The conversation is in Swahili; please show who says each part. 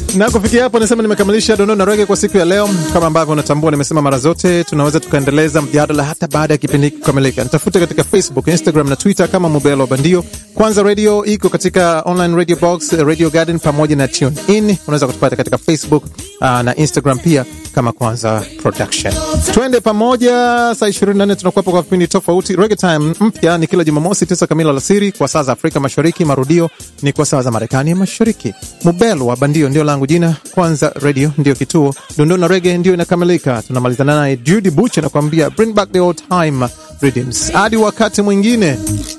Speaker 1: na kufikia hapo nasema nimekamilisha dondoo na rege kwa siku ya leo. Kama ambavyo unatambua, nimesema mara zote tunaweza tukaendeleza mjadala hata baada ya kipindi hiki kukamilika. Nitafute katika Facebook, Instagram na Twitter kama Mubelo Bandio. Kwanza Radio iko katika online radio box, Radio Garden pamoja na Tune In. Unaweza kutupata katika Facebook uh, na Instagram pia kama Kwanza Production. Twende pamoja, saa 24 tunakuwepo kwa vipindi tofauti. Reggae Time mpya ni kila Jumamosi tisa kamili alasiri kwa saa za Afrika Mashariki. Marudio ni kwa saa za Marekani ya Mashariki. Mubelo wa Bandio ndio langu jina. Kwanza Radio ndio kituo, dondoo na rege ndio inakamilika. Tunamalizana naye Judy Buch anakuambia bring back the old time rhythms. Hadi wakati mwingine.